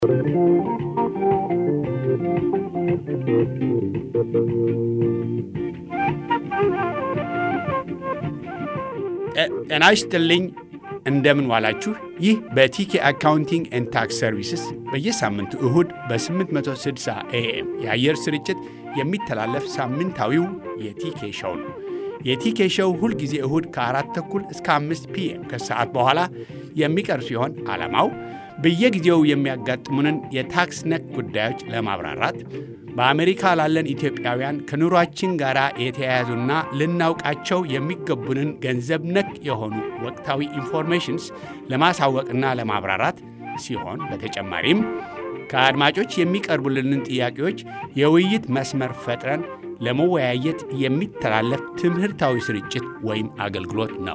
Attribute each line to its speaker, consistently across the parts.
Speaker 1: ጤና ይስጥልኝ። እንደምን ዋላችሁ። ይህ በቲኬ አካውንቲንግ ኤንድ ታክስ ሰርቪስስ በየሳምንቱ እሁድ በ860 ኤኤም የአየር ስርጭት የሚተላለፍ ሳምንታዊው የቲኬ ሸው ነው። የቲኬ ሸው ሁልጊዜ እሁድ ከአራት ተኩል እስከ አምስት ፒኤም ከሰዓት በኋላ የሚቀርብ ሲሆን ዓላማው በየጊዜው የሚያጋጥሙንን የታክስ ነክ ጉዳዮች ለማብራራት በአሜሪካ ላለን ኢትዮጵያውያን ከኑሯችን ጋር የተያያዙና ልናውቃቸው የሚገቡንን ገንዘብ ነክ የሆኑ ወቅታዊ ኢንፎርሜሽንስ ለማሳወቅና ለማብራራት ሲሆን በተጨማሪም ከአድማጮች የሚቀርቡልንን ጥያቄዎች የውይይት መስመር ፈጥረን ለመወያየት የሚተላለፍ ትምህርታዊ ስርጭት ወይም አገልግሎት ነው።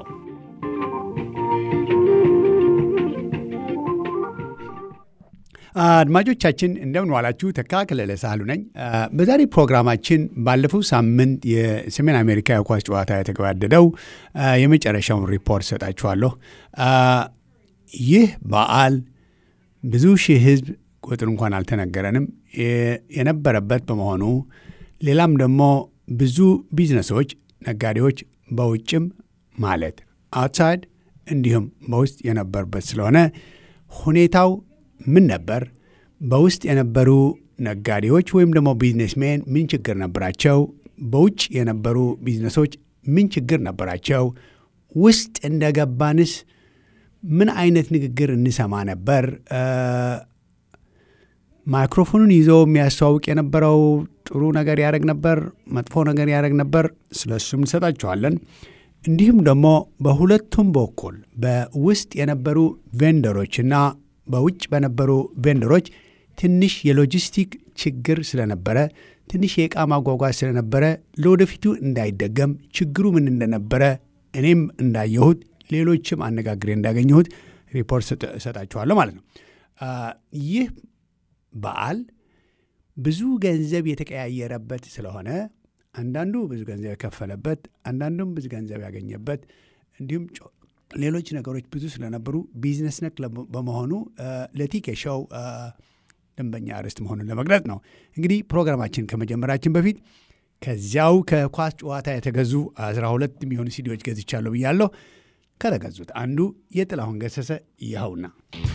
Speaker 1: አድማጮቻችን እንደምን ዋላችሁ። ተካ ከለለ ሳህሉ ነኝ። በዛሬ ፕሮግራማችን ባለፈው ሳምንት የሰሜን አሜሪካ የኳስ ጨዋታ የተገባደደው የመጨረሻውን ሪፖርት ሰጣችኋለሁ። ይህ በዓል ብዙ ሺህ ሕዝብ ቁጥር እንኳን አልተነገረንም የነበረበት በመሆኑ ሌላም ደግሞ ብዙ ቢዝነሶች፣ ነጋዴዎች በውጭም ማለት አውትሳይድ እንዲሁም በውስጥ የነበሩበት ስለሆነ ሁኔታው ምን ነበር? በውስጥ የነበሩ ነጋዴዎች ወይም ደግሞ ቢዝነስሜን ምን ችግር ነበራቸው? በውጭ የነበሩ ቢዝነሶች ምን ችግር ነበራቸው? ውስጥ እንደገባንስ ምን አይነት ንግግር እንሰማ ነበር? ማይክሮፎኑን ይዞ የሚያስተዋውቅ የነበረው ጥሩ ነገር ያደረግ ነበር፣ መጥፎ ነገር ያደረግ ነበር። ስለ እሱም እንሰጣችኋለን። እንዲሁም ደግሞ በሁለቱም በኩል በውስጥ የነበሩ ቬንደሮችና በውጭ በነበሩ ቬንደሮች ትንሽ የሎጂስቲክ ችግር ስለነበረ ትንሽ የዕቃ ማጓጓዝ ስለነበረ ለወደፊቱ እንዳይደገም ችግሩ ምን እንደነበረ እኔም እንዳየሁት ሌሎችም አነጋግሬ እንዳገኘሁት ሪፖርት እሰጣችኋለሁ ማለት ነው። ይህ በዓል ብዙ ገንዘብ የተቀያየረበት ስለሆነ አንዳንዱ ብዙ ገንዘብ የከፈለበት፣ አንዳንዱም ብዙ ገንዘብ ያገኘበት እንዲሁም ሌሎች ነገሮች ብዙ ስለነበሩ ቢዝነስ ነክ በመሆኑ ለቲኬ ሾው ደንበኛ ርዕስት መሆኑን ለመግለጽ ነው። እንግዲህ ፕሮግራማችን ከመጀመራችን በፊት ከዚያው ከኳስ ጨዋታ የተገዙ አስራ ሁለት የሚሆኑ ሲዲዎች ገዝቻለሁ ብያለሁ። ከተገዙት አንዱ የጥላሁን ገሰሰ ይኸውና።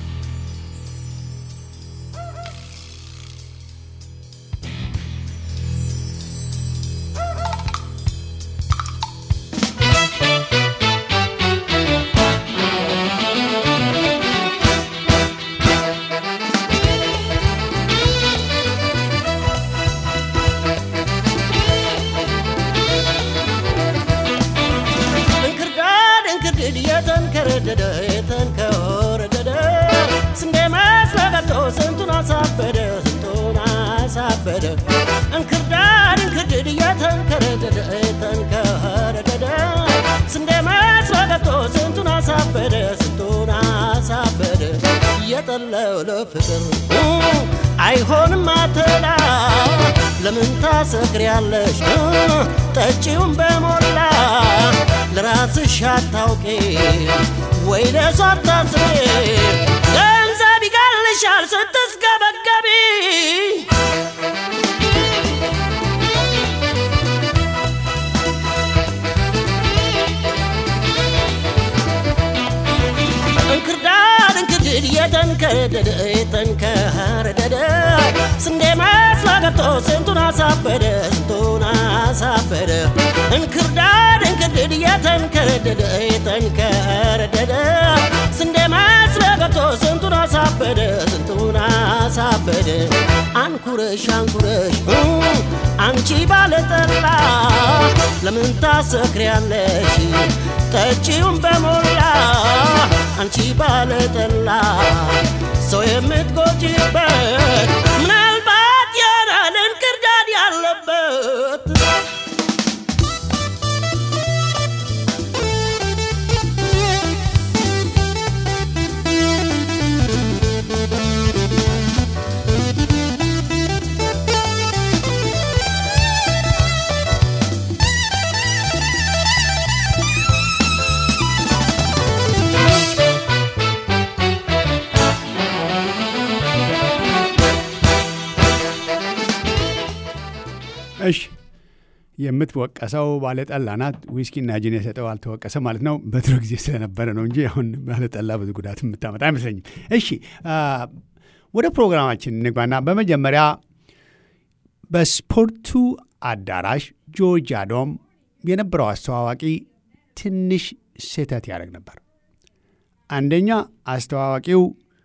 Speaker 2: እንክርዳድ እንክርድድ እየተንከረደደ ተንከረደደ ስንዴ መስሎ ገብቶ ስንቱን አሳበደ ስንቱን አሳበደ እየጠለው ለፍቅር አይሆንም አትላ ለምን ታሰክሪያለሽ ጠጪውን በሞላ ለራስሽ አታውቂ ወይ ለሷ አታስቢ ገንዘብ ይጋልሻል ስትስገበገቢ እንክርዳድ እንክርድድ የተንከረደደ የተንከረደደ ስንዴ መስሎ ገብቶ ስንቱን አሳበደ ስንቱን አሳበደ እንክርዳድ እንክርድድ የተንከረደደ የተንከረደደ ስንዴ መስሎ ገብቶ ስንቱን አሳበደ ስንቱን አሳበደ አንኩረሽ አንኩረሽ አንቺ ባለጠላ ለምን ታሰክሪያለሽ ጠጪውን በሞላ አንቺ ባለጠላ ሰው የምትጎጂበት ምናልባት ያናል እንክርዳድ ያለበት
Speaker 1: እሺ የምትወቀሰው ባለጠላ ናት። ዊስኪና ጅን የሰጠው አልተወቀሰ ማለት ነው። በድሮ ጊዜ ስለነበረ ነው እንጂ አሁን ባለጠላ ብዙ ጉዳት የምታመጣ አይመስለኝም። እሺ ወደ ፕሮግራማችን እንግባና በመጀመሪያ በስፖርቱ አዳራሽ ጆርጅ አዶም የነበረው አስተዋዋቂ ትንሽ ስህተት ያደርግ ነበር። አንደኛ አስተዋዋቂው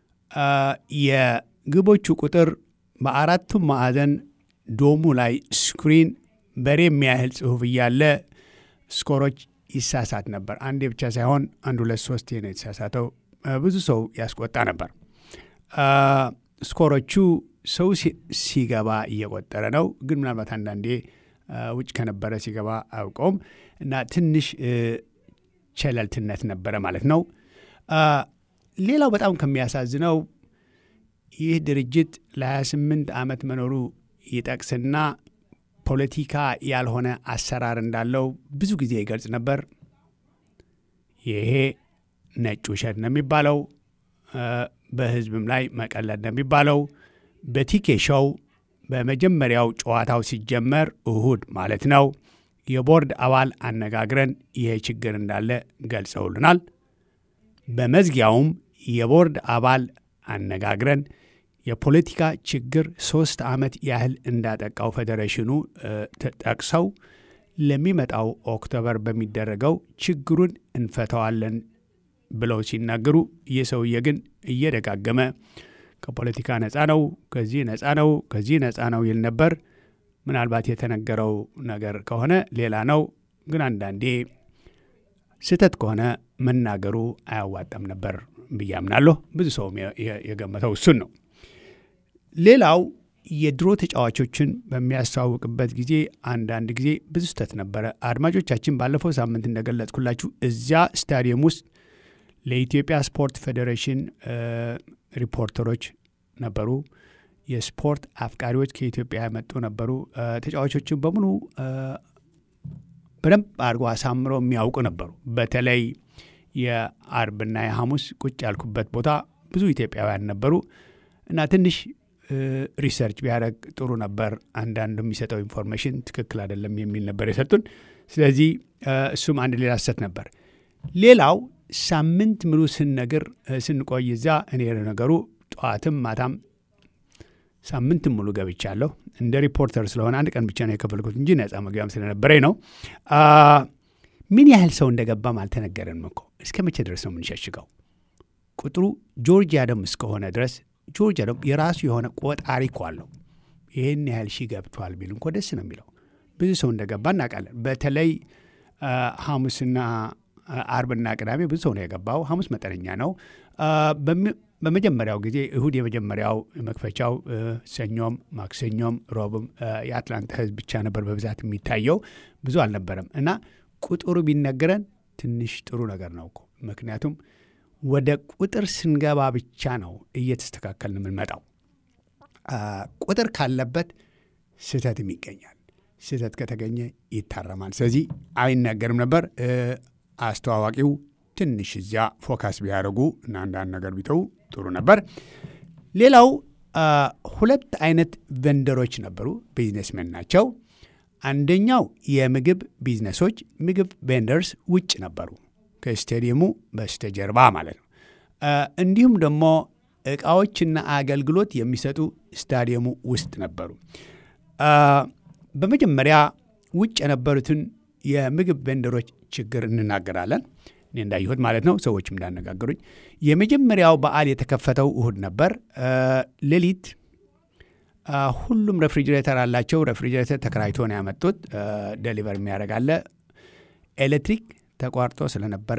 Speaker 1: የግቦቹ ቁጥር በአራቱም ማዕዘን ዶሙ ላይ ስክሪን በሬ የሚያህል ጽሑፍ እያለ ስኮሮች ይሳሳት ነበር። አንዴ ብቻ ሳይሆን አንድ ሁለት ሶስት ነው የተሳሳተው። ብዙ ሰው ያስቆጣ ነበር። ስኮሮቹ ሰው ሲገባ እየቆጠረ ነው፣ ግን ምናልባት አንዳንዴ ውጭ ከነበረ ሲገባ አውቀውም እና ትንሽ ቸለልትነት ነበረ ማለት ነው። ሌላው በጣም ከሚያሳዝነው ይህ ድርጅት ለ28 ዓመት መኖሩ ይጠቅስና ፖለቲካ ያልሆነ አሰራር እንዳለው ብዙ ጊዜ ይገልጽ ነበር። ይሄ ነጭ ውሸት ነው የሚባለው፣ በህዝብም ላይ መቀለድ ነው የሚባለው። በቲኬ ሾው በመጀመሪያው ጨዋታው ሲጀመር እሁድ ማለት ነው የቦርድ አባል አነጋግረን ይሄ ችግር እንዳለ ገልጸውልናል። በመዝጊያውም የቦርድ አባል አነጋግረን የፖለቲካ ችግር ሶስት ዓመት ያህል እንዳጠቃው ፌዴሬሽኑ ጠቅሰው ለሚመጣው ኦክቶበር በሚደረገው ችግሩን እንፈተዋለን ብለው ሲናገሩ ይህ ሰውዬ ግን እየደጋገመ ከፖለቲካ ነፃ ነው፣ ከዚህ ነፃ ነው፣ ከዚህ ነፃ ነው ይል ነበር። ምናልባት የተነገረው ነገር ከሆነ ሌላ ነው፣ ግን አንዳንዴ ስህተት ከሆነ መናገሩ አያዋጣም ነበር ብዬ አምናለሁ። ብዙ ሰውም የገመተው እሱን ነው። ሌላው የድሮ ተጫዋቾችን በሚያስተዋውቅበት ጊዜ አንዳንድ ጊዜ ብዙ ስህተት ነበረ። አድማጮቻችን ባለፈው ሳምንት እንደገለጽኩላችሁ እዚያ ስታዲየም ውስጥ ለኢትዮጵያ ስፖርት ፌዴሬሽን ሪፖርተሮች ነበሩ። የስፖርት አፍቃሪዎች ከኢትዮጵያ የመጡ ነበሩ። ተጫዋቾችን በሙሉ በደንብ አድርጎ አሳምረው የሚያውቁ ነበሩ። በተለይ የአርብና የሐሙስ ቁጭ ያልኩበት ቦታ ብዙ ኢትዮጵያውያን ነበሩ እና ትንሽ ሪሰርች ቢያደርግ ጥሩ ነበር። አንዳንዱ የሚሰጠው ኢንፎርሜሽን ትክክል አይደለም የሚል ነበር የሰጡን። ስለዚህ እሱም አንድ ሌላ ስህተት ነበር። ሌላው ሳምንት ሙሉ ስንነግር ስንቆይ እዛ እኔ ነገሩ ጠዋትም ማታም ሳምንትም ሙሉ ገብቻለሁ። እንደ ሪፖርተር ስለሆነ አንድ ቀን ብቻ ነው የከፈልኩት እንጂ ነፃ መግቢያም ስለነበረኝ ነው። ምን ያህል ሰው እንደገባም አልተነገረንም እኮ። እስከ መቼ ድረስ ነው የምንሸሽገው? ቁጥሩ ጆርጅ አደም እስከሆነ ድረስ ጆርጅ አደም የራሱ የሆነ ቆጣሪ እኮ አለው። ይህን ያህል ሺህ ገብቷል ቢል እንኮ ደስ ነው የሚለው። ብዙ ሰው እንደገባ እናውቃለን። በተለይ ሐሙስና አርብና ቅዳሜ ብዙ ሰው ነው የገባው። ሐሙስ መጠነኛ ነው። በመጀመሪያው ጊዜ እሁድ የመጀመሪያው መክፈቻው፣ ሰኞም፣ ማክሰኞም፣ ሮብም የአትላንታ ሕዝብ ብቻ ነበር በብዛት የሚታየው ብዙ አልነበረም እና ቁጥሩ ቢነገረን ትንሽ ጥሩ ነገር ነው እኮ ምክንያቱም ወደ ቁጥር ስንገባ ብቻ ነው እየተስተካከልን የምንመጣው። ቁጥር ካለበት ስህተትም ይገኛል። ስህተት ከተገኘ ይታረማል። ስለዚህ አይናገርም ነበር። አስተዋዋቂው ትንሽ እዚያ ፎካስ ቢያደርጉ እና አንዳንድ ነገር ቢተው ጥሩ ነበር። ሌላው ሁለት አይነት ቨንደሮች ነበሩ፣ ቢዝነስመን ናቸው። አንደኛው የምግብ ቢዝነሶች ምግብ ቬንደርስ ውጭ ነበሩ፣ ከስቴዲየሙ በስተጀርባ ማለት ነው። እንዲሁም ደግሞ እቃዎችና አገልግሎት የሚሰጡ ስታዲየሙ ውስጥ ነበሩ። በመጀመሪያ ውጭ የነበሩትን የምግብ ቬንደሮች ችግር እንናገራለን። እኔ እንዳየሁት ማለት ነው፣ ሰዎችም እንዳነጋገሩኝ። የመጀመሪያው በዓል የተከፈተው እሁድ ነበር። ሌሊት ሁሉም ሬፍሪጅሬተር አላቸው። ሬፍሪጅሬተር ተከራይቶ ነው ያመጡት። ደሊቨር የሚያደርግ አለ። ኤሌክትሪክ ተቋርጦ ስለነበረ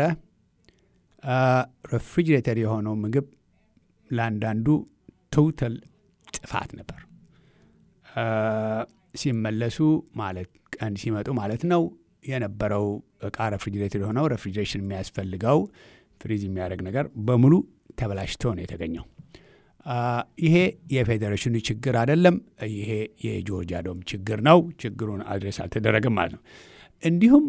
Speaker 1: ሬፍሪጅሬተር የሆነው ምግብ ለአንዳንዱ ቶታል ጥፋት ነበር። ሲመለሱ ማለት ቀን ሲመጡ ማለት ነው የነበረው እቃ ሬፍሪጅሬተር የሆነው ሬፍሪጅሬሽን የሚያስፈልገው ፍሪዝ የሚያደርግ ነገር በሙሉ ተበላሽቶ ነው የተገኘው። ይሄ የፌዴሬሽኑ ችግር አይደለም። ይሄ የጆርጂያ ዶም ችግር ነው። ችግሩን አድሬስ አልተደረገም ማለት ነው። እንዲሁም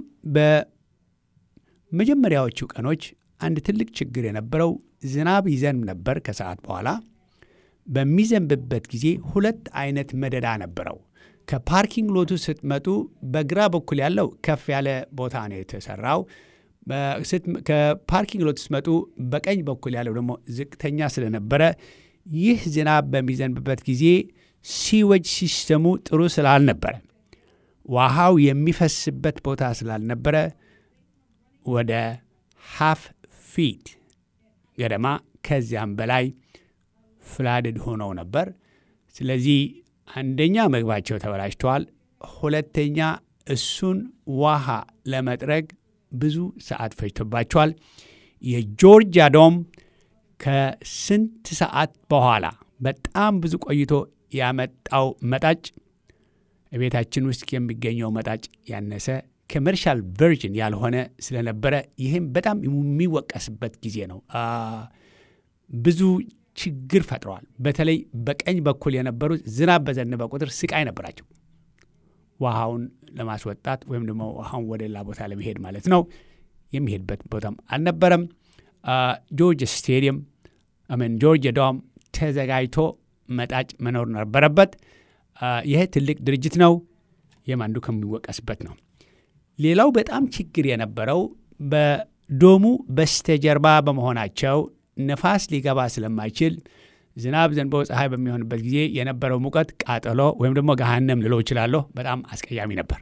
Speaker 1: በመጀመሪያዎቹ ቀኖች አንድ ትልቅ ችግር የነበረው ዝናብ ይዘንብ ነበር። ከሰዓት በኋላ በሚዘንብበት ጊዜ ሁለት አይነት መደዳ ነበረው። ከፓርኪንግ ሎቱ ስትመጡ በግራ በኩል ያለው ከፍ ያለ ቦታ ነው የተሰራው። ከፓርኪንግ ሎት ስትመጡ በቀኝ በኩል ያለው ደግሞ ዝቅተኛ ስለነበረ ይህ ዝናብ በሚዘንብበት ጊዜ ሲወጅ ሲስተሙ ጥሩ ስላልነበረ ውሃው የሚፈስበት ቦታ ስላልነበረ ወደ ሃፍ ፊት ገደማ ከዚያም በላይ ፍላድድ ሆነው ነበር። ስለዚህ አንደኛ ምግባቸው ተበላሽተዋል፣ ሁለተኛ እሱን ውሃ ለመጥረግ ብዙ ሰዓት ፈጅቶባቸዋል። የጆርጂያ ዶም ከስንት ሰዓት በኋላ በጣም ብዙ ቆይቶ ያመጣው መጣጭ ቤታችን ውስጥ የሚገኘው መጣጭ ያነሰ ኮመርሻል ቨርዥን ያልሆነ ስለነበረ ይህም በጣም የሚወቀስበት ጊዜ ነው። ብዙ ችግር ፈጥረዋል። በተለይ በቀኝ በኩል የነበሩት ዝናብ በዘነበ ቁጥር ስቃይ ነበራቸው። ውሃውን ለማስወጣት ወይም ደግሞ ውሃውን ወደ ሌላ ቦታ ለመሄድ ማለት ነው። የሚሄድበት ቦታም አልነበረም። ጆርጅ ስቴዲየም ምን ጆርጅ ዶም ተዘጋጅቶ መጣጭ መኖር ነበረበት። ይህ ትልቅ ድርጅት ነው። ይህም አንዱ ከሚወቀስበት ነው። ሌላው በጣም ችግር የነበረው በዶሙ በስተጀርባ በመሆናቸው ነፋስ ሊገባ ስለማይችል ዝናብ ዘንቦ ፀሐይ በሚሆንበት ጊዜ የነበረው ሙቀት ቃጠሎ ወይም ደግሞ ገሃነም ልለው እችላለሁ፣ በጣም አስቀያሚ ነበር።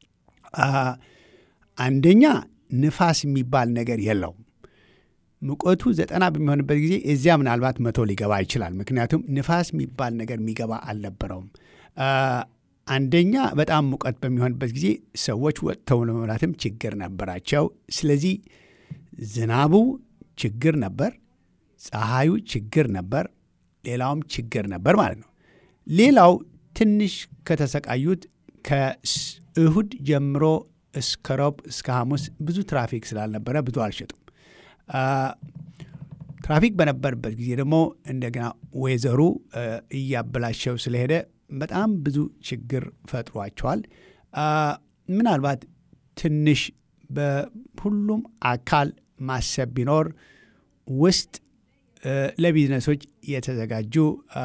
Speaker 1: አንደኛ ንፋስ የሚባል ነገር የለውም። ሙቀቱ ዘጠና በሚሆንበት ጊዜ እዚያ ምናልባት መቶ ሊገባ ይችላል። ምክንያቱም ንፋስ የሚባል ነገር የሚገባ አልነበረውም። አንደኛ በጣም ሙቀት በሚሆንበት ጊዜ ሰዎች ወጥተው ለመብላትም ችግር ነበራቸው። ስለዚህ ዝናቡ ችግር ነበር፣ ፀሐዩ ችግር ነበር፣ ሌላውም ችግር ነበር ማለት ነው። ሌላው ትንሽ ከተሰቃዩት ከእሁድ ጀምሮ እስከ ሮብ እስከ ሐሙስ ብዙ ትራፊክ ስላልነበረ ብዙ አልሸጡም። ትራፊክ በነበረበት ጊዜ ደግሞ እንደገና ወይዘሩ እያበላሸው ስለሄደ በጣም ብዙ ችግር ፈጥሯቸዋል። ምናልባት ትንሽ በሁሉም አካል ማሰብ ቢኖር ውስጥ ለቢዝነሶች የተዘጋጁ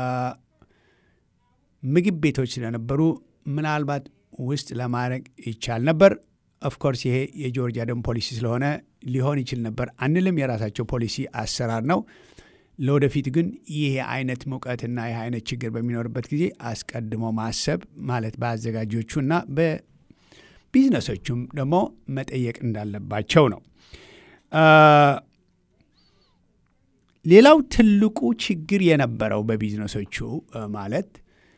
Speaker 1: ምግብ ቤቶች ስለነበሩ ምናልባት ውስጥ ለማድረግ ይቻል ነበር። ኦፍኮርስ ይሄ የጆርጂያ ደም ፖሊሲ ስለሆነ ሊሆን ይችል ነበር አንልም። የራሳቸው ፖሊሲ አሰራር ነው። ለወደፊት ግን ይህ አይነት ሙቀትና ይህ አይነት ችግር በሚኖርበት ጊዜ አስቀድሞ ማሰብ ማለት በአዘጋጆቹ እና በቢዝነሶቹም ደግሞ መጠየቅ እንዳለባቸው ነው። ሌላው ትልቁ ችግር የነበረው በቢዝነሶቹ ማለት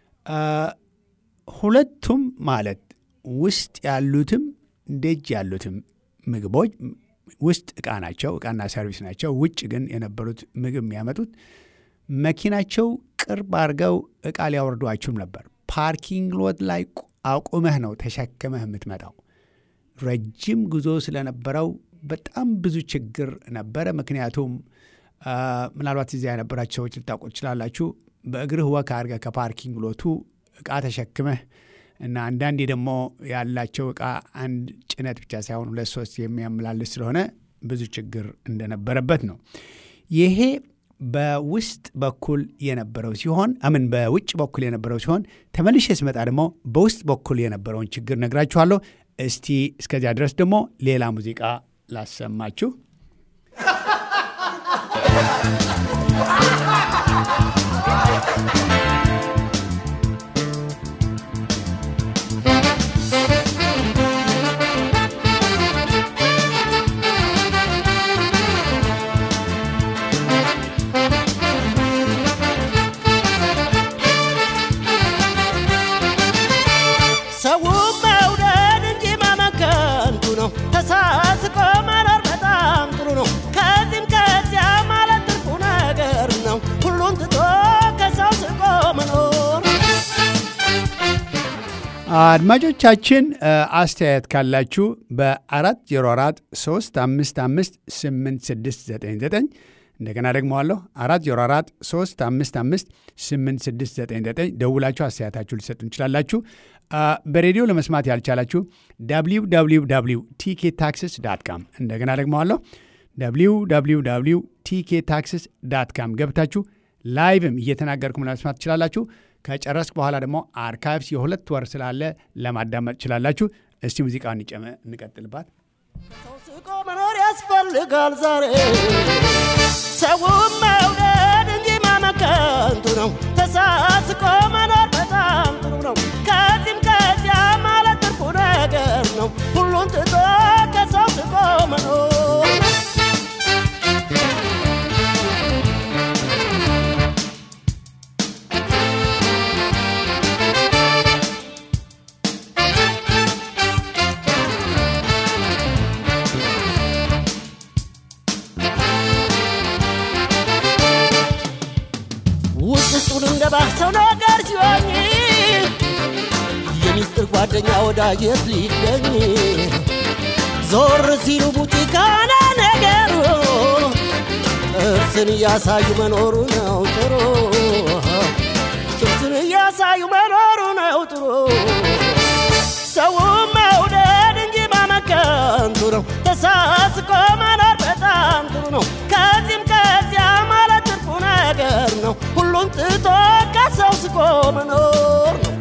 Speaker 1: ሁለቱም ማለት ውስጥ ያሉትም ደጅ ያሉትም ምግቦች ውስጥ እቃ ናቸው፣ እቃና ሰርቪስ ናቸው። ውጭ ግን የነበሩት ምግብ የሚያመጡት መኪናቸው ቅርብ አድርገው እቃ ሊያወርዱ አይችሉም ነበር። ፓርኪንግ ሎት ላይ አቁመህ ነው ተሸክመህ የምትመጣው። ረጅም ጉዞ ስለነበረው በጣም ብዙ ችግር ነበረ። ምክንያቱም ምናልባት እዚያ የነበራችሁ ሰዎች ልታውቁ ትችላላችሁ። በእግርህ ወክ አድርገህ ከፓርኪንግ ሎቱ እቃ ተሸክመህ እና አንዳንዴ ደግሞ ያላቸው እቃ አንድ ጭነት ብቻ ሳይሆን ሁለት ሶስት የሚያመላልስ ስለሆነ ብዙ ችግር እንደነበረበት ነው። ይሄ በውስጥ በኩል የነበረው ሲሆን አምን በውጭ በኩል የነበረው ሲሆን ተመልሼ ስመጣ ደግሞ በውስጥ በኩል የነበረውን ችግር ነግራችኋለሁ። እስቲ እስከዚያ ድረስ ደግሞ ሌላ ሙዚቃ ላሰማችሁ።
Speaker 2: ሰው መውደድ እንጂ ማመከንቱ ነው። ተሳስቆ መኖር በጣም ጥሩ ነው። ከዚህም ከዚያ ማለት ትርፉ ነገር ነው። ሁሉን ትቶ ከሰው ስቆ መኖር
Speaker 1: አድማጮቻችን አስተያየት ካላችሁ በአራት ዜሮ አራት ሶስት አምስት አምስት ስምንት ስድስት ዘጠኝ ዘጠኝ እንደገና ደግሞ አለሁ አራት ዜሮ አራት ሶስት አምስት አምስት ስምንት ስድስት ዘጠኝ ዘጠኝ ደውላችሁ አስተያየታችሁ ሊሰጡ እንችላላችሁ። በሬዲዮ ለመስማት ያልቻላችሁ ዳብሊው ዳብሊው ዳብሊው ቲኬ ታክስስ ዳት ካም እንደገና ደግሞ አለሁ ዳብሊው ዳብሊው ዳብሊው ቲኬ ታክስስ ዳት ካም ገብታችሁ ላይቭም እየተናገርኩም ለመስማት ትችላላችሁ። ከጨረስክ በኋላ ደግሞ አርካይቭስ የሁለት ወር ስላለ ለማዳመጥ ትችላላችሁ። እስቲ ሙዚቃውን እንቀጥልባት።
Speaker 2: ሰው ስቆ መኖር ያስፈልጋል ዛሬ ሰውም መውደድ እንጂ ማመከንቱ ነው። ተሳስቆ መኖር በጣም ጥሩ ነው። ከዚህም ከዚያ ማለት ትርፉ ነገር ነው። ሁሉን ትቶ ከሰው ስቆ መኖር ውስጥ ውስጡን እንደ ሰው ነገር ሲሆኝ የሚስጥር ጓደኛ ወዳጀት ሊገኝ ዞር ሲሉ ቡጢ ካለ ነገሩ ጥርስን እያሳዩ መኖሩ ነው ጥሩ ጥርስን እያሳዩ መኖሩ ነው ጥሩ ሰው መውደድ እንጂ ማመከንቱ ነው ተሳስቆ መኖር በጣም ጥሩ ነው ከዚህም ከዚያ ማለት ትርፉ ነገር ነው ሁሉን ትቶ ከሰው ስቆ መኖር ነው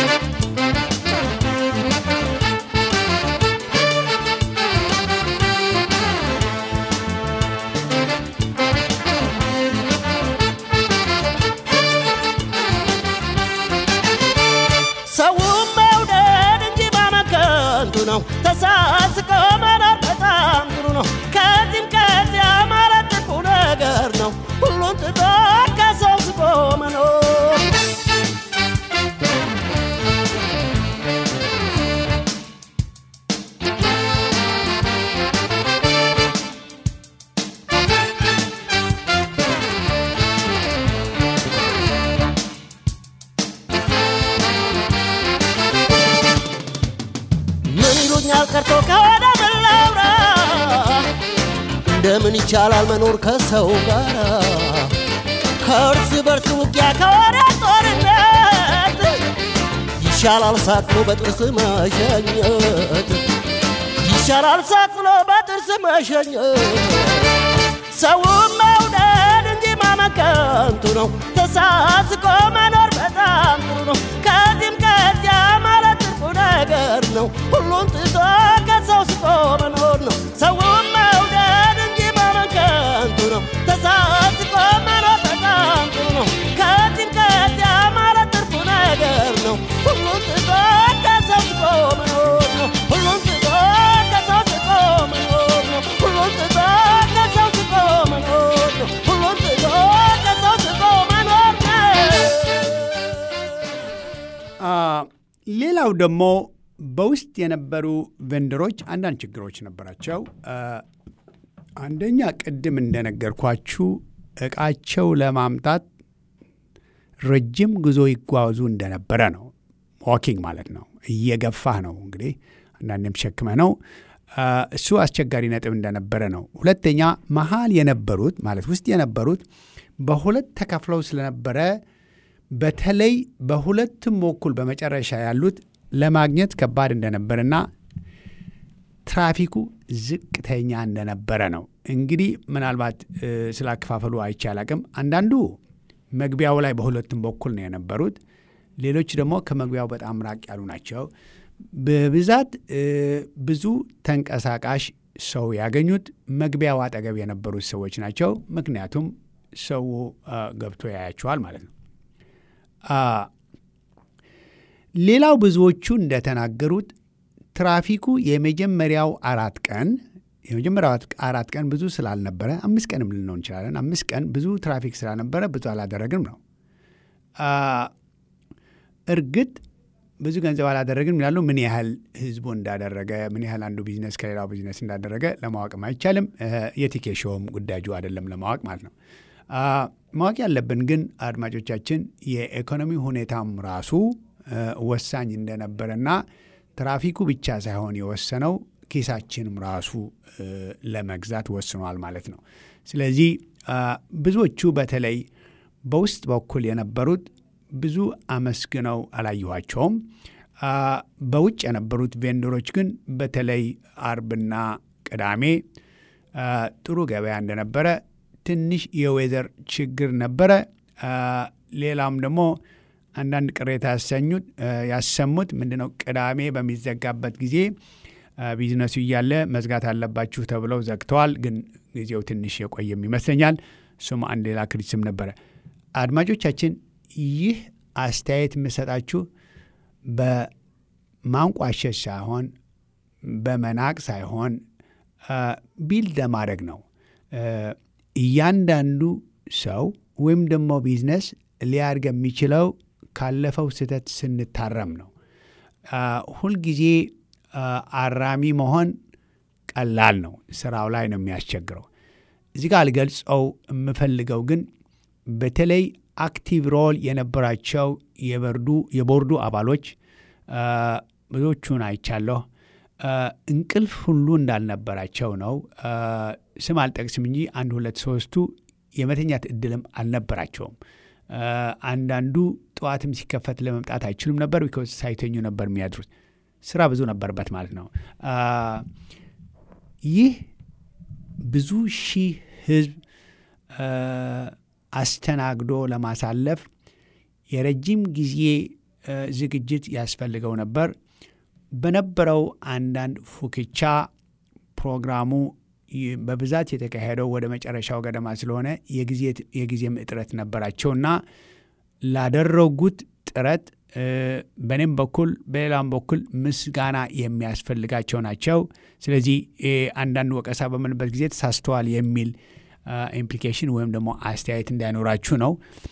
Speaker 2: ሰውም መውደድ እንጂ ማመከንቱ ነው ተሳስቆ መኖር በጣም ጥሩ ነው ከዚህም ከዚያ ማለት ትርፉ ነገር ነው ሁሉን ትቶ ከሰው ስቆ መኖር ምን ይሉኛል ቀርቶ ከወደ ምን ላውራ እንደምን ይቻላል መኖር ከሰው ጋር ከእርስ በርስ ውጊያ ከወደ ጦርነት ይሻላል ሳቅሎ በጥርስ መሸኘት ይሻላል ሳቅሎ በጥርስ መሸኘት ሰውም መውደድ እንጂ ማመከንቱ ነው ተሳስቆ መኖር በጣም ጥሩ ነው ከዚህም ከዚያ ማለት ትርፉ ነገር ነው ሁሉን ትቶ ከሰው ስቆ መኖር ነው ሰውም መውደድ እንጂ ማመከንቱ ነው ተሳስቆ መኖር በጣም ጥሩ ነው ከዚህም ከዚያ ማለት ትርፉ ነገር ነው ሁሉን ትቶ ከሰው ስቆ መኖር ነው ሁሉን ትቶ ከሰው ስቆ መኖር ነው ሁሉን ትቶ ከሰው ስቆ መኖር ነው ሁሉን ትቶ ከሰው ስቆ መኖር ነው
Speaker 1: አ፣ ሌላው ደግሞ በውስጥ የነበሩ ቬንደሮች አንዳንድ ችግሮች ነበራቸው። አ፣ አንደኛ ቅድም እንደነገርኳችሁ እቃቸው ለማምጣት ረጅም ጉዞ ይጓዙ እንደነበረ ነው። ዋኪንግ ማለት ነው። እየገፋህ ነው እንግዲህ አንዳንዴም ሸክመ ነው። አ፣ እሱ አስቸጋሪ ነጥብ እንደነበረ ነው። ሁለተኛ መሀል የነበሩት ማለት ውስጥ የነበሩት በሁለት ተከፍለው ስለነበረ በተለይ በሁለቱም በኩል በመጨረሻ ያሉት ለማግኘት ከባድ እንደነበረና ትራፊኩ ዝቅተኛ እንደነበረ ነው። እንግዲህ ምናልባት እ፣ ስላከፋፈሉ አይቼ አላቅም። አንዳንዱ መግቢያው ላይ በሁለቱም በኩል ነው የነበሩት። ሌሎች ደግሞ ከመግቢያው በጣም ራቅ ያሉ ናቸው። በብዛት እ፣ ብዙ ተንቀሳቃሽ ሰው ያገኙት መግቢያው አጠገብ የነበሩት ሰዎች ናቸው። ምክንያቱም ሰው አ፣ ገብቶ ያያቸዋል ማለት ነው። አ፣ ሌላው ብዙዎቹ እንደተናገሩት ትራፊኩ የመጀመሪያው አራት ቀን የመጀመሪያው አራት ቀን ብዙ ስላልነበረ አምስት ቀንም ልንለው እንችላለን። አምስት ቀን ብዙ ትራፊክ ስላልነበረ ብዙ አላደረግንም ነው። አ፣ እርግጥ ብዙ ገንዘብ አላደረግንም ይላሉ። ምን ያህል ህዝቡ እንዳደረገ ምን ያህል አንዱ ቢዝነስ ከሌላው ቢዝነስ እንዳደረገ ለማወቅም አይቻልም። የቲኬት ሾውም ጉዳዩ አይደለም ለማወቅ ማለት ነው። አ፣ ማወቅ ያለብን ግን አድማጮቻችን የኢኮኖሚ ሁኔታም ራሱ እ፣ ወሳኝ እንደነበረና ትራፊኩ ብቻ ሳይሆን የወሰነው ኪሳችንም ራሱ እ፣ ለመግዛት ወስኗል ማለት ነው። ስለዚህ አ፣ ብዙዎቹ በተለይ በውስጥ በኩል የነበሩት ብዙ አመስግነው አላየኋቸውም። አ፣ በውጭ የነበሩት ቬንደሮች ግን በተለይ አርብና ቅዳሜ አ፣ ጥሩ ገበያ እንደነበረ፣ ትንሽ የዌዘር ችግር ነበረ። አ፣ ሌላም ደግሞ አንዳንድ ቅሬታ ያሰኙት ያሰሙት ምንድነው ቅዳሜ በሚዘጋበት ጊዜ ቢዝነሱ እያለ መዝጋት አለባችሁ ተብለው ዘግተዋል። ግን ጊዜው ትንሽ የቆየም ይመስለኛል። እሱም አንድ ሌላ ክሪቲሲዝም ነበረ። አድማጮቻችን ይህ አስተያየት የምሰጣችሁ በማንቋሸሽ ሳይሆን በመናቅ ሳይሆን ቢልድ ለማድረግ ነው። እያንዳንዱ ሰው ወይም ደግሞ ቢዝነስ ሊያድግ የሚችለው ካለፈው ስህተት ስንታረም ነው። ሁልጊዜ አራሚ መሆን ቀላል ነው፣ ስራው ላይ ነው የሚያስቸግረው። እዚህ ጋር ልገልጸው የምፈልገው ግን በተለይ አክቲቭ ሮል የነበራቸው የበርዱ የቦርዱ አባሎች ብዙዎቹን አይቻለሁ። እንቅልፍ ሁሉ እንዳልነበራቸው ነው። ስም አልጠቅስም እንጂ አንድ ሁለት ሶስቱ የመተኛት እድልም አልነበራቸውም። አንዳንዱ ጠዋትም ሲከፈት ለመምጣት አይችሉም ነበር፣ ቢኮዝ ሳይተኙ ነበር የሚያድሩት። ስራ ብዙ ነበርበት ማለት ነው። ይህ ብዙ ሺህ ህዝብ አስተናግዶ ለማሳለፍ የረጅም ጊዜ ዝግጅት ያስፈልገው ነበር። በነበረው አንዳንድ ፉክቻ ፕሮግራሙ በብዛት የተካሄደው ወደ መጨረሻው ገደማ ስለሆነ የጊዜም እጥረት ነበራቸውና ላደረጉት ጥረት በእኔም በኩል በሌላም በኩል ምስጋና የሚያስፈልጋቸው ናቸው። ስለዚህ አንዳንድ ወቀሳ በምንበት ጊዜ ተሳስተዋል የሚል ኢምፕሊኬሽን ወይም ደግሞ አስተያየት እንዳይኖራችሁ ነው።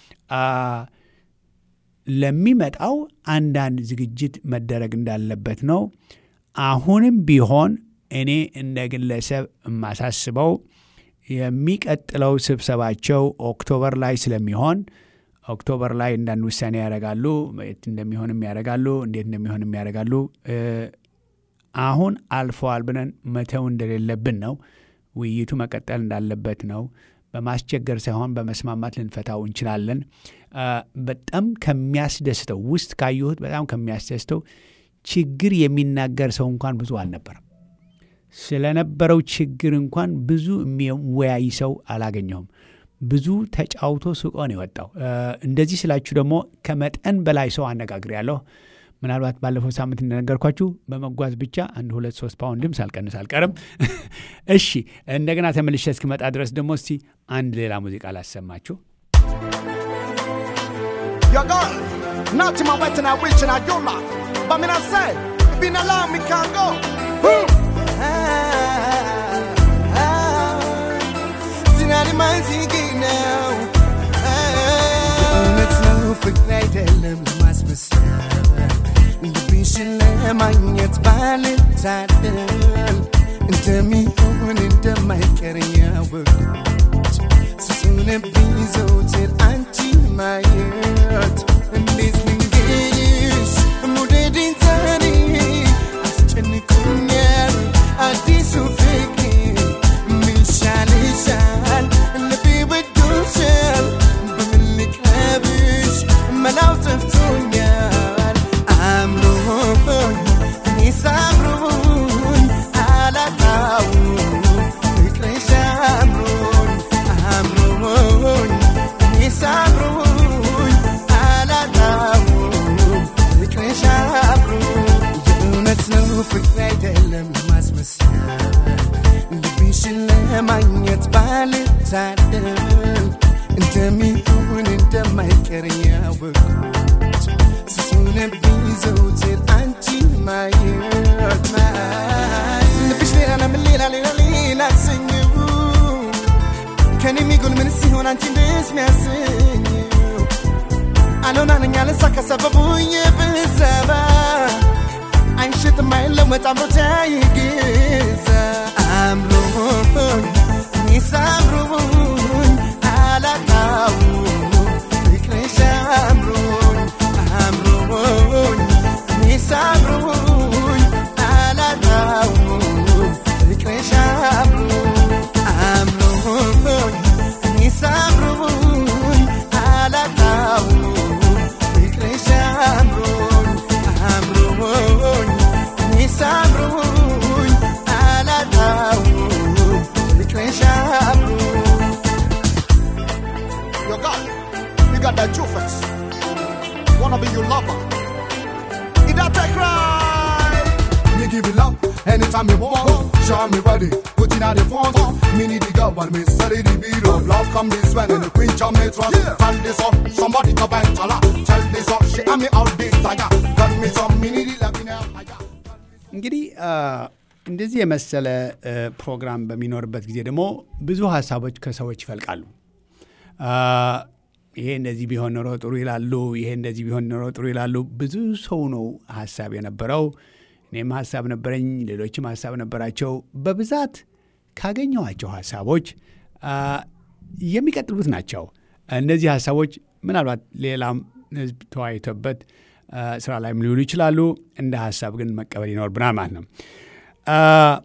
Speaker 1: ለሚመጣው አንዳንድ ዝግጅት መደረግ እንዳለበት ነው። አሁንም ቢሆን እኔ እንደ ግለሰብ የማሳስበው የሚቀጥለው ስብሰባቸው ኦክቶበር ላይ ስለሚሆን ኦክቶበር ላይ አንዳንድ ውሳኔ ያደርጋሉ። የት እንደሚሆንም ያደርጋሉ፣ እንዴት እንደሚሆንም ያደርጋሉ። አሁን አልፈዋል ብለን መተው እንደሌለብን ነው። ውይይቱ መቀጠል እንዳለበት ነው። በማስቸገር ሳይሆን በመስማማት ልንፈታው እንችላለን። በጣም ከሚያስደስተው ውስጥ ካየሁት በጣም ከሚያስደስተው ችግር የሚናገር ሰው እንኳን ብዙ አልነበረም። ስለነበረው ችግር እንኳን ብዙ የሚወያይ ሰው አላገኘሁም። ብዙ ተጫውቶ ስቆ ነው የወጣው። እንደዚህ ስላችሁ ደግሞ ከመጠን በላይ ሰው አነጋግሬያለሁ። ምናልባት ባለፈው ሳምንት እንደነገርኳችሁ በመጓዝ ብቻ አንድ ሁለት ሶስት ፓውንድም ሳልቀንስ አልቀርም። እሺ እንደገና ተመልሼ እስክመጣ ድረስ ደግሞ እስቲ አንድ ሌላ ሙዚቃ ላሰማችሁ።
Speaker 3: Yo, God, not to my wet and I wish and I do my. But me not say, if you not allow me, can't go. Woo!
Speaker 4: ዝናን ማንዚግ ነው እውነት ነው ፍቅር አይደለም ማስመሰል ልብሽን ለማግኘት ባልታደል እንደሚሆን እንደማይቀር ያወቅሁት ስሱንብኝ ዘውትር አንቺ ማየት እንዴት ልንገርሽ መውደዴን ዛሬ አስጨንቆኛል አዲሱ ፍቅር ምን ይሻልሻል ልቤ ወዶሻል በምን ልቅረብሽ መላው ጠፍቶኛል አምሮኝ እኔ ሳምሮኝ አላጣውም ፍቅርሽ አምሮኝ አምሮኝ እኔ ሳምሮኝ አላጣውም ፍቅርሽ አምሮኝ የእውነት ነው ፍቅር አይደለም ማስመሰል ልብሽን ለማግኘት ባልታደል እንደሚሆን እንደማይቀር ያወቅሁት ስሱንብኝ ዘውትር አንቺ ማየት ልብሽ ሌላ ለምን ሌላ ሌላ ሌላ አሰኘው ከኔ የሚጎል ምን ሲሆን አንቺ ደስ ሚያሰኘው አልሆና ነኝ አለሳ ከሰበቡ የብዘባ አይሸጥም አይለወጥ አምሮት አይገዛ አምሮኝ እኔ ሳምሮኝ አላጣውም ፍቅርሽ አምሮኝ አምሮኝ እኔ ሳምሮኝ አላጣውም ፍቅርሽ አምሮኝ አምሮኝ እኔ ሳምሮኝ አላጣውም ፍቅርሽ አምሮኝ አምሮኝ እኔ ሳምሮኝ አላጣውም ፍቅርሽ አምሮኝ
Speaker 3: you love her. It that take right. Me give you love anytime you want. Show me ready, put it at the front. Me need the girl when me study the beat of love. Come this way and the queen jam me trust. Tell this up, somebody go back to her. Tell this up, she and me all this tiger. Got me some, me need the love in her higher.
Speaker 1: እንግዲህ አ፣ እንደዚህ የመሰለ እ፣ ፕሮግራም በሚኖርበት ጊዜ ደግሞ ብዙ ሀሳቦች ከሰዎች ይፈልቃሉ። አ፣ ይሄ እንደዚህ ቢሆን ኖሮ ጥሩ ይላሉ፣ ይሄ እንደዚህ ቢሆን ኖሮ ጥሩ ይላሉ። ብዙ ሰው ነው ሀሳብ የነበረው። እኔም ሀሳብ ነበረኝ፣ ሌሎችም ሀሳብ ነበራቸው። በብዛት ካገኘኋቸው ሀሳቦች አ፣ የሚቀጥሉት ናቸው። እነዚህ ሀሳቦች ምናልባት ሌላም ህዝብ ተወያይቶበት አ፣ ስራ ላይም ሊውሉ ይችላሉ። እንደ ሀሳብ ግን መቀበል ይኖርብናል ማለት ነው። አ፣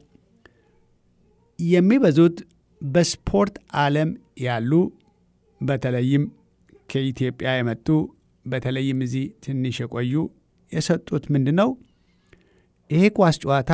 Speaker 1: የሚበዙት በስፖርት ዓለም ያሉ በተለይም ከኢትዮጵያ የመጡ በተለይም እዚህ ትንሽ የቆዩ የሰጡት ምንድን ነው ይሄ ኳስ ጨዋታ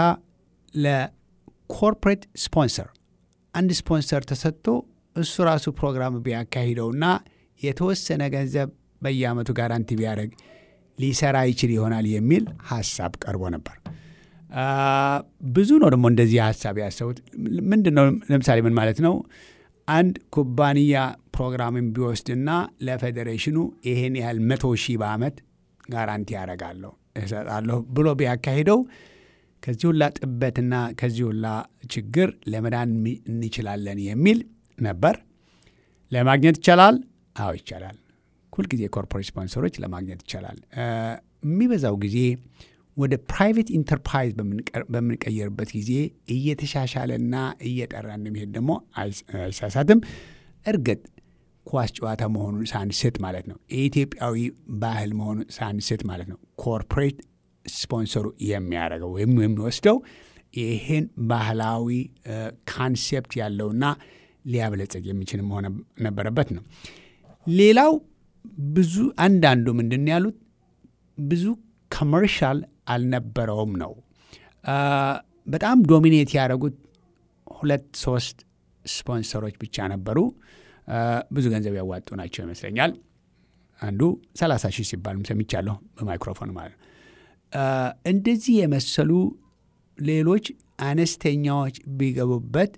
Speaker 1: ለኮርፖሬት ስፖንሰር አንድ ስፖንሰር ተሰጥቶ እሱ ራሱ ፕሮግራም ቢያካሂደውና የተወሰነ ገንዘብ በየአመቱ ጋራንቲ ቢያደርግ ሊሰራ ይችል ይሆናል የሚል ሀሳብ ቀርቦ ነበር። አ፣ ብዙ ነው ደግሞ እንደዚህ ሀሳብ ያሰቡት። ምንድን ነው ለምሳሌ ምን ማለት ነው? አንድ ኩባንያ ፕሮግራምን ቢወስድና ለፌዴሬሽኑ ይሄን ያህል መቶ ሺህ በአመት ጋራንቲ ያደርጋለሁ እሰጣለሁ ብሎ ቢያካሂደው ከዚህ ሁላ ጥበትና ከዚህ ሁላ ችግር ለመዳን ሚ- እንችላለን የሚል ነበር። ለማግኘት ይቻላል? አዎ ይቻላል። ሁልጊዜ ኮርፖሬት ስፖንሰሮች ለማግኘት ይቻላል። እ፣ የሚበዛው ጊዜ ወደ ፕራይቬት ኢንተርፕራይዝ በምንቀር- በምንቀየርበት ጊዜ እየተሻሻለና እየጠራ እንደሚሄድ ደግሞ አይስ- አይሳሳትም። እርግጥ ኳስ ጨዋታ መሆኑን ሳንስት ማለት ነው። የኢትዮጵያዊ ባህል መሆኑን ሳንስት ማለት ነው። ኮርፖሬት ስፖንሰሩ የሚያደርገው ወይም የሚወስደው ይህን ባህላዊ ካንሴፕት ያለውና ሊያበለጸግ የሚችል መሆን ነበረበት ነው። ሌላው ብዙ አንዳንዱ ምንድን ነው ያሉት ብዙ ኮመርሻል አልነበረውም ነው። አ፣ በጣም ዶሚኔት ያደረጉት ሁለት ሶስት ስፖንሰሮች ብቻ ነበሩ። አ፣ ብዙ ገንዘብ ያዋጡ ናቸው ይመስለኛል። አንዱ 30 ሺህ ሲባልም ሰምቻለሁ በማይክሮፎን ማለት ነው። አ፣ እንደዚህ የመሰሉ ሌሎች አነስተኛዎች ቢገቡበት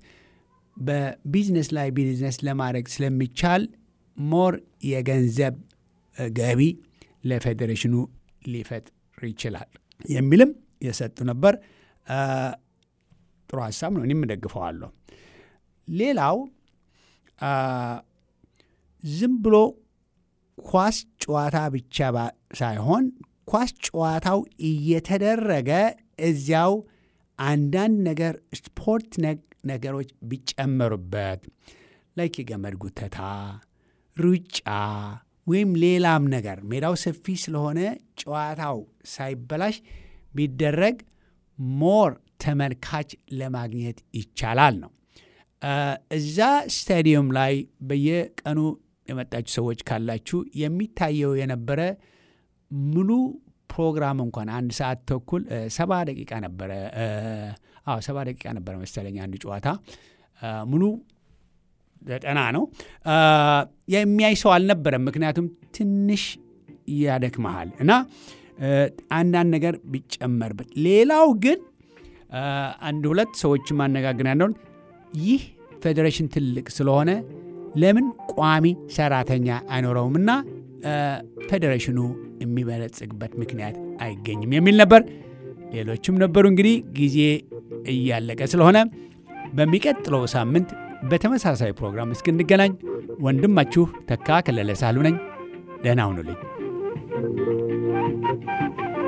Speaker 1: በቢዝነስ ላይ ቢዝነስ ለማድረግ ስለሚቻል ሞር የገንዘብ እ፣ ገቢ ለፌዴሬሽኑ ሊፈጥር ይችላል የሚልም የሰጡ ነበር። አ፣ ጥሩ ሀሳብ ነው። እኔም እደግፈዋለሁ። ሌላው አ፣ ዝም ብሎ ኳስ ጨዋታ ብቻ ባ- ሳይሆን ኳስ ጨዋታው እየተደረገ እዚያው አንዳንድ ነገር ስፖርት ነክ ነገሮች ቢጨመሩበት ላይክ የገመድ ጉተታ፣ ሩጫ ወይም ሌላም ነገር ሜዳው ሰፊ ስለሆነ ጨዋታው ሳይበላሽ ቢደረግ ሞር ተመልካች ለማግኘት ይቻላል ነው። አ፣ እዛ ስታዲየም ላይ በየቀኑ የመጣችሁ ሰዎች ካላችሁ የሚታየው የነበረ ሙሉ ፕሮግራም እንኳን አንድ ሰዓት ተኩል እ፣ ሰባ ደቂቃ ነበረ። እ፣ አዎ ሰባ ደቂቃ ነበረ መሰለኝ አንድ ጨዋታ አ፣ ሙሉ ዘጠና ነው። አ፣ የሚያይ ሰው አልነበረም። ምክንያቱም ትንሽ ያደክመሃል እና እ፣ አንዳንድ ነገር ቢጨመርበት። ሌላው ግን አ፣ አንድ ሁለት ሰዎች ማነጋገር ያለውን ይህ ፌዴሬሽን ትልቅ ስለሆነ ለምን ቋሚ ሰራተኛ አይኖረውምና አ፣ ፌዴሬሽኑ የሚበለጽግበት ምክንያት አይገኝም የሚል ነበር። ሌሎችም ነበሩ። እንግዲህ ጊዜ እያለቀ ስለሆነ በሚቀጥለው ሳምንት በተመሳሳይ ፕሮግራም እስክንገናኝ ወንድማችሁ ተካ ከለለ ሳህሉ ነኝ። ደህና ሁኑልኝ።